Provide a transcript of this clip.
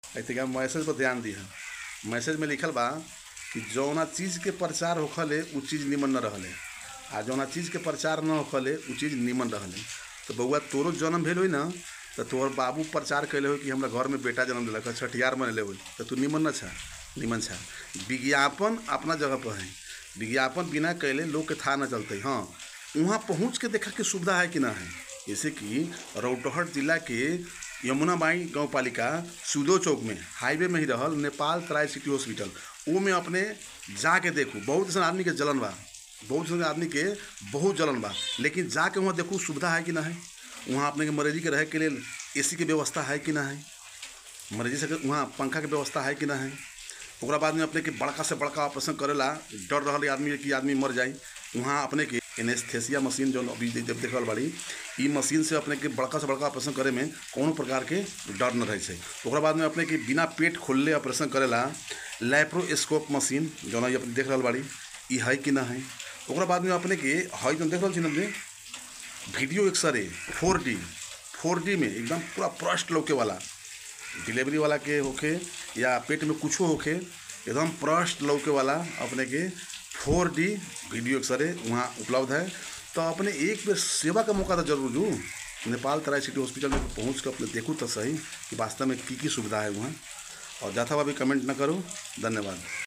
ऐसे मैसेज पर ध्यान दिह मैसेज में लिखल बा कि जौना चीज़ के प्रचार होखले उ चीज़ निमन न रहले आ जौना चीज़ के प्रचार न होखले उ चीज़ निमन रहले तो बउआ तोरो जन्म भेल होई ना तो तोहर बाबू प्रचार कैले हो कि हमरा घर में बेटा जन्म दिलक है, छठियार मनले होई तो तू निमन न छा निमन छा विज्ञापन अपना जगह पर है विज्ञापन बिना कैले लोग के था न चलते हाँ वहाँ पहुँच के देखा के सुविधा है कि ना है जैसे कि रौटहट जिला के यमुना बाई गाँव पालिका सूदो चौक में हाईवे में ही रहल नेपाल ट्राई सिटी हॉस्पिटल वो में अपने जाके देखू बहुत ऐसा आदमी के जलन बा बहुत से आदमी के बहुत जलन बा लेकिन जाके वहाँ देखू सुविधा है कि ना है वहाँ अपने के मरीजी के रहे के लिए एसी के व्यवस्था है कि ना है मरीजी से वहाँ पंखा के व्यवस्था है कि ना है ओकरा बाद में अपने के बड़का से बड़का ऑपरेशन करेला डर रहल आदमी कि आदमी मर जाई वहाँ अपने के एनेस्थेसिया मशीन जो अभी जब देख रहल बाड़ी ई मशीन से अपने के बड़का से बड़का ऑपरेशन करे में कोनो प्रकार के डर न रहे छै ओकरा बाद में अपने के बिना पेट खोलले ऑपरेशन करेला लैप्रोस्कोप मशीन जो अपने देख रहल बाड़ी ई है कि ना है ओकरा बाद में अपने के है जो देख रहल छी हमने video X ray four D four D में एकदम पूरा प्रश्न लौके वाला डिलीवरी वाला के होखे या पेट में कुछो होखे एकदम प्रश्न लौके वाला अपने के फोर डी वीडियो एक्सरे वहाँ उपलब्ध है तो अपने एक बेर सेवा का मौका तो जरूर दू नेपाल तराई सिटी हॉस्पिटल में पहुँच कर अपने देखू तो सही कि वास्तव में की की सुविधा है वहाँ और जाता हुआ भी कमेंट ना करो धन्यवाद